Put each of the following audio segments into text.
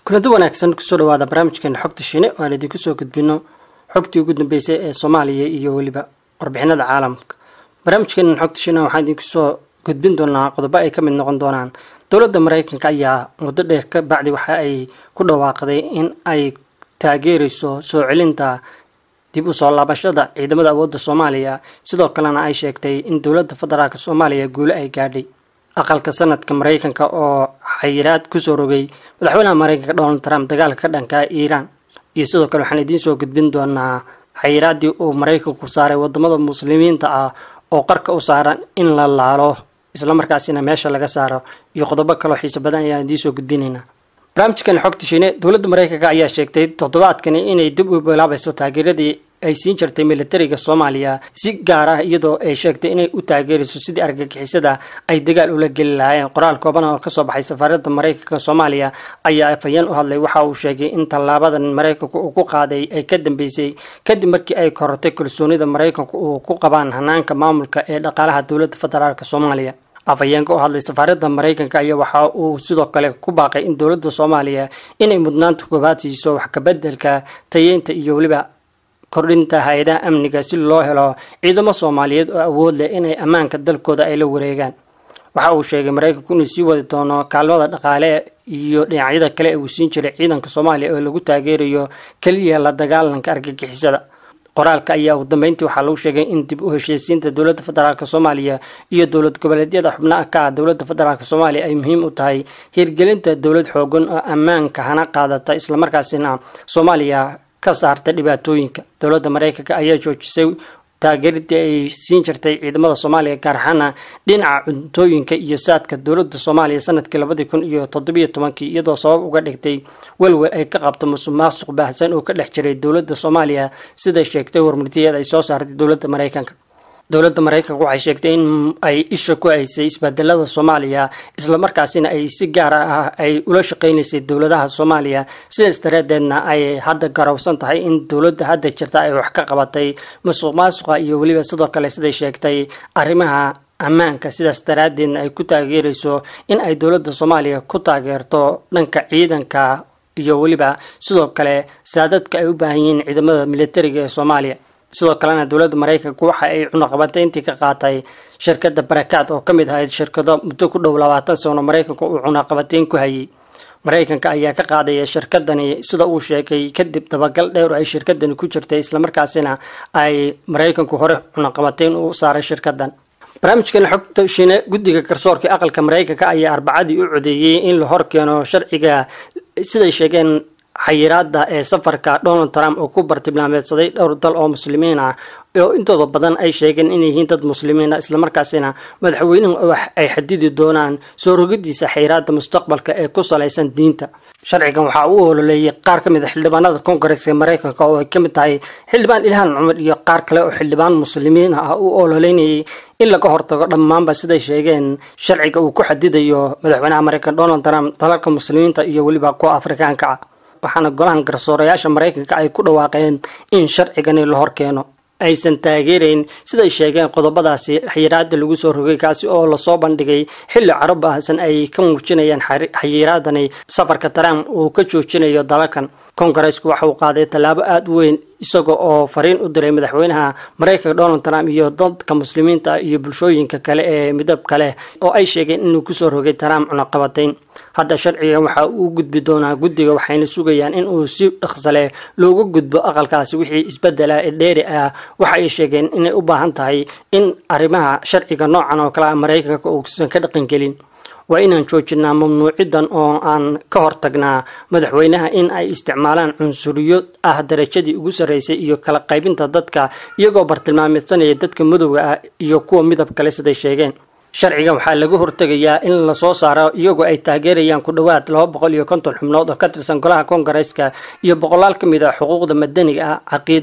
kulanti wanaagsan kusoo dhawaada barnaamijkeena xogta shine oo aan idinku soo gudbino xogtii ugu dambeysay ee soomaaliya iyo weliba warbixinada caalamka barnaamijkeena xogta shine waxaan idinku soo gudbin doonaa qodobo ay ka mid noqon doonaan dowladda maraykanka ayaa muddo dheer ka bacdi waxa ay ku dhawaaqday in ay taageerayso soo celinta dib u soo laabashada ciidamada awoodda soomaaliya sidoo kalena ay sheegtay in dowladda federaalk soomaaliya guulo ay gaadhay aqalka sanadka maraykanka oo xayiraad kusoo rogay madaxweynaha maraykanka donald trump dagaalka ka dhanka iiraan iyo sidoo kale waxaan idiin soo gudbin doonaa xayiraaddii uu maraykanku saaray wadamada muslimiinta ah oo qarka u saaran in la laalo islamarkaasina meesha laga saaro iyo qodobo kaloo xiise badan ayaan idiin soo gudbinaynaa barnaamijkan xogta shiine dowladda maraykanka ayaa sheegtay toddobaadkani inay dib u bilaabayso taageeradii ay siin jirtay militariga soomaaliya si gaar ah iyadoo ay sheegtay inay u taageerayso sidii argagixisada ay dagaal ula geli lahaayeen qoraal kooban oo kasoo baxay safaaradda maraykanka soomaaliya ayaa afhayeen u hadlay waxa uu sheegay in tallaabadan maraykanku uu ku qaaday ay ka dambeysay kadib markii ay korortay kalsoonida maraykanku uu ku qabaan hanaanka maamulka ee dhaqaalaha dowladda federaalk soomaaliya afhayeenka u hadlay safaaradda maraykanka ayaa waxa uu sidoo kale ku baaqay in dowladda soomaaliya inay mudnaanta koobaad siiso wax kabedelka tayeynta iyo weliba kordhinta hay-adaha amniga si loo helo ciidamo soomaaliyeed oo awood leh inay ammaanka dalkooda ay la wareegaan waxa uu sheegay maraykanku inuu sii wadi doono kaalmada dhaqaale iyo dhinacyada kale ee uu siin jiray ciidanka soomaaliya oo lagu taageerayo keliya la dagaalanka argagixisada qoraalka ayaa ugu dambeyntii waxaa lagu sheegay in dib u heshiisiinta dowladda federaalk soomaaliya iyo dowlad goboleedyada xubnaha ka ah dowladda federaalk soomaaliya ay muhiim u tahay hirgelinta dowlad xoogan oo ammaanka hana qaadata islamarkaasina soomaaliya ka saarta dhibaatooyinka dowladda maraykanka ayaa joojisay taageeridii ay siin jirtay ciidamada soomaaliya gaar ahaana dhinaca cuntooyinka iyo saadka dowladda soomaaliya sanadkii labadii kun iyo toddobiyo tobankii iyadoo sabab uga dhigtay welwel ay ka qabto musuq maasuq baahsan oo ka dhex jiray dowladda soomaaliya siday sheegtay warmurtiyeed ay soo saartay dowladda maraykanka dowladda maraykanka waxay sheegtay in ay isha ku haysay isbedelada soomaaliya islamarkaasina ay si gaar ah ay ula shaqeynaysay dowladaha soomaaliya sidaas daraadeedna ay hadda garowsan tahay in dowladda hadda jirta ay wax ka qabatay musuq maasuqa iyo weliba sidoo kale siday sheegtay arrimaha ammaanka sidaas daraadeedna ay ku taageerayso in ay dowladda soomaaliya ku taageerto dhanka ciidanka iyo weliba sidoo kale saadadka ay u baahan yihiin ciidamada militariga ee soomaaliya sidoo kalena dowladda maraykanka waxa ay cunaqabateyntii ka qaatay shirkadda barakaad oo ka mid ahayd shirkado muddo ku dhow labaatan sano maraykanka uu cunaqabateyn ku hayay maraykanka ayaa ka qaadaya shirkadani sida uu sheegay kadib dabagal dheer oo ay shirkadani ku jirtay islamarkaasina ay maraykanku hore cunaqabateyn u saaray shirkadan barnaamijkan xogta shine guddiga garsoorka aqalka maraykanka ayaa arbacadii u codeeyey in la horkeeno sharciga siday sheegeen xayiraada ee safarka donald trump oo ku bartilmaameedsaday dhowr dal oo muslimiin ah oo intooda badan ay sheegeen inay yihiin dad muslimiina islamarkaasina madaxweynuhu wax ay xadidi doonaan soo rogidiisa xayiraada mustaqbalka ee ku salaysan diinta sharcigan waxaa uu ololeeyay qaar ka mid a xildhibaanada koongareska maraykanka oo ay ka mid tahay xildhibaan ilhaan cumar iyo qaar kale oo xildhibaan muslimiin ah uu ololeynayay in laga hortago dhammaanba siday sheegeen sharciga uu ku xadidayo madaxweynaha maraykan donald trump dalalka muslimiinta iyo weliba kuwa afrikaanka ah waxaana golahan garsoorayaasha maraykanka ay ku dhawaaqeen in sharcigani la horkeeno aysan taageerayn siday sheegeen qodobadaasi xayiraada lagu soo rogay kaasi oo lasoo bandhigay xilli caro baahsan ay ka muujinayaan xayiraadani safarka trump uu ka joojinayo dalalkan kongareesku waxa uu qaaday tallaabo aada u weyn isaga oo fariin u diray madaxweynaha maraykanka donald trump iyo dadka muslimiinta iyo bulshooyinka kale ee midabka leh oo ay sheegeen inuu kusoo rogay trump cunaqabateyn hadda sharcigan waxa uu gudbi doonaa guddiga waxayna sugayaan in uu si dhaqsale looga gudbo aqalkaasi wixii isbedela ee dheeri ah waxa ay sheegeen inay u baahan tahay in arrimaha sharciga noocan oo kale ah maraykanka uusan ka dhaqangelin waa inaan joojinaa mamnuucidan oo aan ka hortagnaa madaxweynaha in ay isticmaalaan cunsuriyo ah darajadii ugu sarreysay iyo kala qaybinta dadka iyagoo bartilmaameedsanaya dadka madowga ah iyo kuwa midab kale siday sheegeen sharcigan waxaa laga hortegayaa in lasoo saaro iyagoo ay taageerayaan ku dhowaad laba boqol iyo konton xubnood oo ka tirsan golaha koongareeska iyo boqolaal ka mid ah xuquuqda madaniga ah caqiidada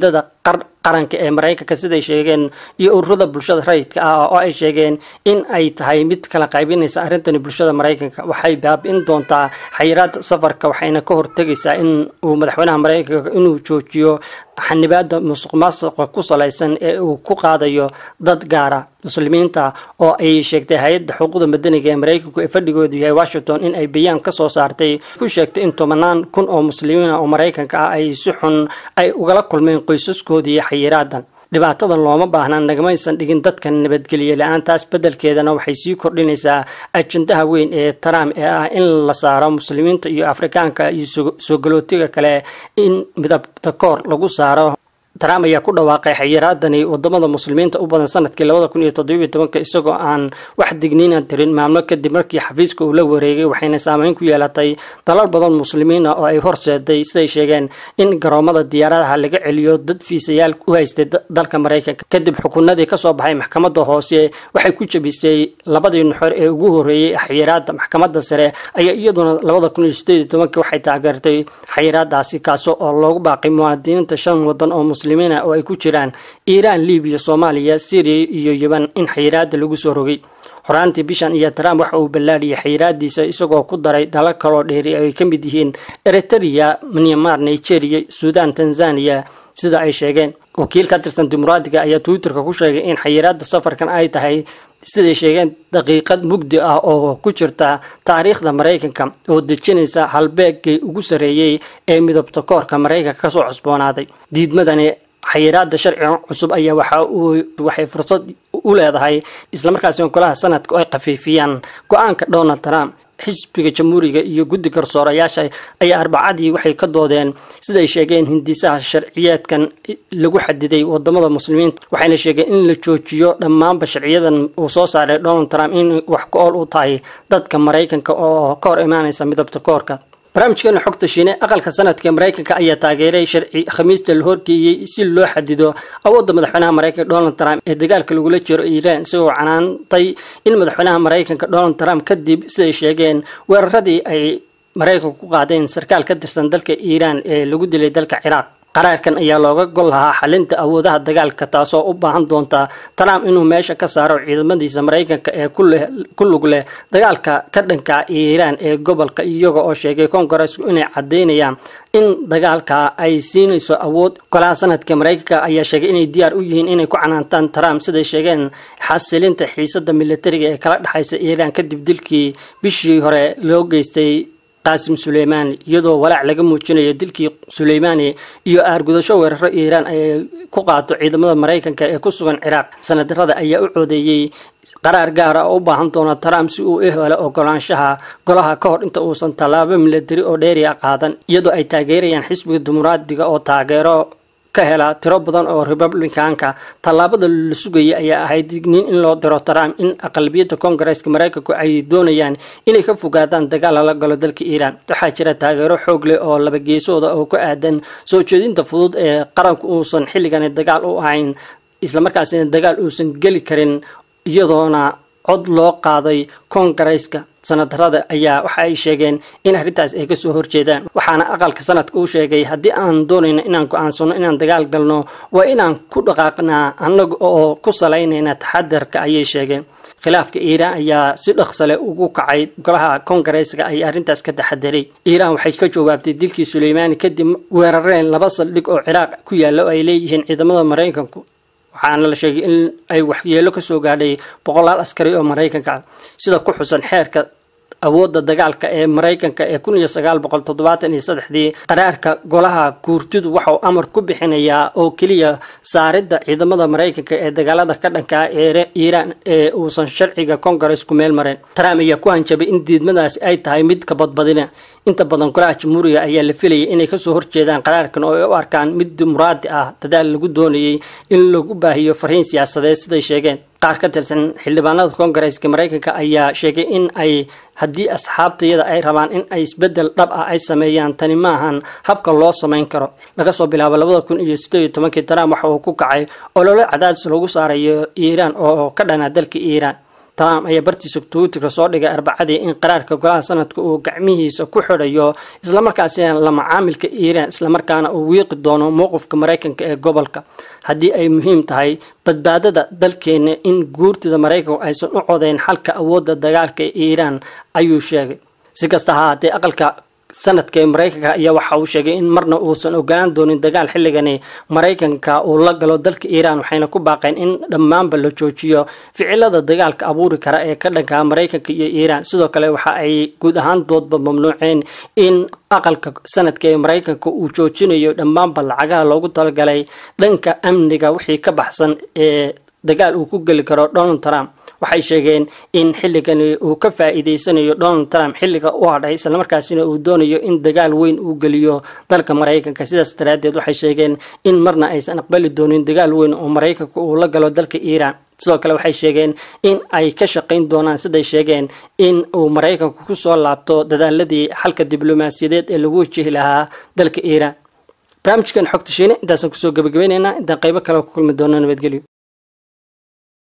qaranka ee maraykanka siday sheegeen iyo ururada bulshada rayidka ah oo ay sheegeen in ay tahay mid kala qaybinaysa arrintani bulshada maraykanka waxay baabi'in doontaa xayiraada safarka waxayna ka hortegaysaa in uu madaxweynaha maraykanka inuu joojiyo xanibaada musuq maasuqa ku salaysan ee uu ku qaadayo dad gaara muslimiinta oo ay sheegtay hay-adda xuquuqda madaniga ee maraykanku ee fadhigoodu yahay washington in ay bayaan ka soo saartay ku sheegtay in tobanaan kun oo muslimiina oo maraykanka ah ay si xun ay ugala kulmeen qoysaskoodii xayiraadan dhibaatadan looma baahnaa nagamaysan dhigin dadkan nabadgelye la-aantaas beddelkeedana waxay sii kordhinaysaa ajandaha weyn ee trump ee ah in la saaro muslimiinta iyo afrikaanka iyo soo galootiga kale in midabta koor lagu saaro trump ayaa ku dhawaaqay xayiraadani wadamada muslimiinta u badan sanadkii labada kun iyo toddobiyo tobanka isagoo aan wax digniina tirin maalmo kadib markii xafiiska uu la wareegay waxayna saameyn ku yeelatay dalal badan muslimiina oo ay horseeday siday sheegeen in garoomada diyaaradaha laga celiyo dad fiisayaal u haystay dalka maraykanka kadib xukunadii kasoo baxay maxkamada hoose waxay ku jabisay labadii nuxor ee ugu horeeyey xayiraada maxkamada sare ayaa iyaduna labada kun iyo sideed iyo tobanka waxay taageertay xayiraadaasi kaasi oo loogu baaqay muwaadiniinta shan wadan oo oo ay ku jiraan iiraan libiya soomaaliya syriya iyo yeban in xayiraada lagu soo rogay horaantii bishan iyo trump waxa uu ballaadhiyay xayiraadiisa isagoo ku daray dalal kaloo dheeri ay ka mid yihiin eritrea myanmar nigeria suudan tanzania sida ay sheegeen wakiil ka tirsan dimuqraadiga ayaa twitterka ku sheegay in xayiraada safarkan ay tahay siday sheegeen daqiiqad mugdi ah oo ku jirta taariikhda maraykanka oo dejinaysa halbeegkii ugu sarreeyey ee midabta koorka maraykanka kasoo cusboonaaday diidmadani xayiraada sharciga cusub ayaa waxa uu waxay fursad u leedahay islamarkaasina golaha sanadka oo ay khafiifiyaan go-aanka donald trump xisbiga jamhuuriga iyo guddi garsoorayaasha ayaa arbacadii waxay ka doodeen siday sheegeen hindisaha sharciyeedkan lagu xadiday wadamada muslimiinta waxayna sheegeen in la joojiyo dhammaanba sharciyadan uu soo saaray donald trump in wax ka ool u tahay dadka maraykanka oo ka hor imaanaysa midabta koorka barnaamijkeena xogta shiine aqalka sanadka maraykanka ayaa taageeray sharci khamiista la horgeeyey si loo xadido awoodda madaxweynaha maraykanka donald trump ee dagaalka lagula jiro iiraan isagoo canaantay in madaxweynaha maraykanka donald trump kadib siday sheegeen weeraradii ay maraykanku ku qaadeen sarkaal ka tirsan dalka iiraan ee lagu dilay dalka ciraaq qaraarkan ayaa looga gol lahaa xalinta awoodaha dagaalka taasoo u baahan doonta trump inuu meesha ka saaro ciidamadiisa maraykanka ee ku lug leh dagaalka ka dhanka iiraan ee gobolka iyaga oo sheegay kongaresku inay cadaynayaan in dagaalka ay siinayso awood golaha sanadka maraykanka ayaa sheegay inay diyaar u yihiin inay ku canaantaan trump siday sheegeen xasilinta xiisada militariga ee kala dhexaysa iiraan kadib dilkii bishii hore loo geystay qaasim suleymaani iyadoo walaac laga muujinayo dilkii suleymaani iyo aargudasho weeraro iiraan ay ku qaato ciidamada maraykanka ee ku sugan ciraaq sanadarada ayaa u coodeeyey qaraar gaara oo u baahan doona trump si uu u helo ogolaanshaha golaha ka hor inta uusan tallaabo milatari oo dheeriya qaadan iyadoo ay taageerayaan xisbiga dimuqraadiga oo taageero ka hela tiro badan oo republicanka tallaabada la sugayay ayaa ahayd digniin in loo diro trump in aqlabiyadda koongareeska maraykanku ay doonayaan inay ka fogaadaan dagaal lala galo dalka iiraan waxaa jira taageero xoog leh oo laba geesooda oo ku aadan soo jeedinta fudud ee qaranku uusan xilligani dagaal u ahayn islamarkaasina dagaal uusan geli karin iyadoona cod loo qaaday koongareeska sanadarada ayaa waxa ay sheegeen in arrintaas ay kasoo horjeedaan waxaana aqalka sanadka uu sheegay haddii aan doonayno inaan go-aansano inaan dagaal galno waa inaan ku dhaqaaqnaa annaga oo ku salaynayna taxadarka ayay sheegeen khilaafka iiraan ayaa si dhaqsale ugu kacay golaha koongareeska ay arrintaas ka taxadiray iiraan waxay ka jawaabtay dilkii suleymaani kadib weerareen laba saldhig oo ciraaq ku yaalla oo ay leeyihiin ciidamada maraykanku waxaana la sheegay in ay waxyeelo kasoo gaadhay boqolaal askari oo maraykanka ah sida ku xusan xeerka awoodda dagaalka ee maraykanka ee kun iyo sagaal boqol toddobaatan iyo saddexdii qaraarka golaha guurtidu waxauu amar ku bixinayaa oo keliya saaridda ciidamada maraykanka ee dagaalada ka dhankaa ee iiraan ee uusan sharciga koongareesku meel mareen trump ayaa ku hanjabay in diidmadaasi ay tahay mid ka badbadina inta badan golaha jamhuuriga ayaa la filayay inay kasoo horjeedaan qaraarkan oo ay u arkaan mid dimuqraadi ah dadaal lagu doonayay in lagu baahiyo fariin siyaasadeed siday sheegeen qaar ka tirsan xildhibaanada koongareeska maraykanka ayaa sheegay in ay haddii asxaabtayada ay rabaan in ay isbedel dhab ah ay sameeyaan tani maahan habka loo samayn karo laga soo bilaabo labada kun iyo siddeed iyo tobankii trump waxa uu ku kacay ololo cadaadis lagu saarayo iiraan oo ka dhana dalka iiraan trump ayaa bartiisa twitterka soo dhigay arbacadii in qaraarka golaha sanadka uu gacmihiisa ku xidhayo islamarkaasina la macaamilka iiraan islamarkaana uu wiiqi doono mowqifka maraykanka ee gobolka haddii ay muhiim tahay badbaadada dalkeena in guurtida maraykanku aysan u codeyn xalka awoodda dagaalka ee iiraan ayuu sheegay si kasta ha haatee aqalka sanadka ee maraykanka ayaa waxa uu sheegay in marna uusan ogolaan doonin dagaal xilligani maraykanka uu la galo dalka iiraan waxayna ku baaqeen in dhammaanba la joojiyo ficilada dagaalka abuuri kara ee ka dhanka maraykanka iyo iiraan sidoo kale waxa ay guud ahaan doodba mamnuuceen in aqalka sanadka ee maraykanka uu joojinayo dhammaanba lacagaha loogu talagalay dhanka amniga wixii ka baxsan ee dagaal uu ku geli karo donald trump waxay sheegeen in xilligani uu ka faa-iideysanayo donald trump xilliga u hadhay islamarkaasina uu doonayo in dagaal weyn uu geliyo dalka maraykanka sidaas daraaddeed waxay sheegeen in marna aysan aqbali doonin dagaal weyn oo maraykanka uu la galo dalka iiraan sidoo kale waxay sheegeen in ay ka shaqayn doonaan siday sheegeen in uu maraykanku kusoo laabto dadaaladii xalka diblomaasiyadeed ee lagu wajihi lahaa dalka iiraan barnaamijkan xogta shiine intaasaan kusoo gabagabaynaynaa intaan qaybo kale ku kulmi doono nabadgelyo